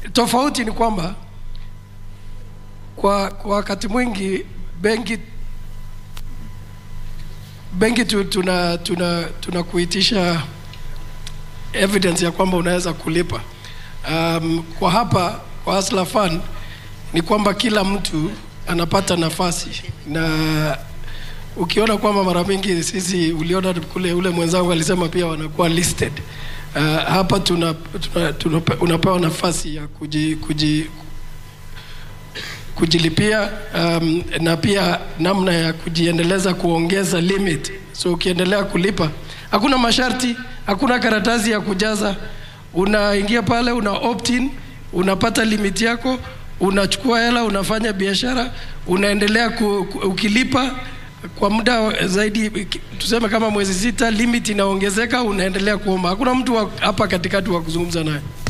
tofauti ni kwamba kwa, kwa wakati mwingi benki benki tu, tuna, tuna, tuna kuitisha evidence ya kwamba unaweza kulipa. Um, kwa hapa kwa Hustler Fund ni kwamba kila mtu anapata nafasi na ukiona kwamba mara mingi sisi uliona kule ule mwenzangu alisema pia wanakuwa listed. Uh, hapa tuna, tuna, tuna, unapewa nafasi ya kuji, kuji, kujilipia um, na pia namna ya kujiendeleza kuongeza limit. So ukiendelea kulipa, hakuna masharti, hakuna karatasi ya kujaza. Unaingia pale, una opt in, unapata limit yako, unachukua hela, unafanya biashara, unaendelea ku, ku, ukilipa kwa muda zaidi, tuseme kama mwezi sita, limit inaongezeka, unaendelea kuomba. Hakuna mtu wa- hapa katikati wa kuzungumza naye.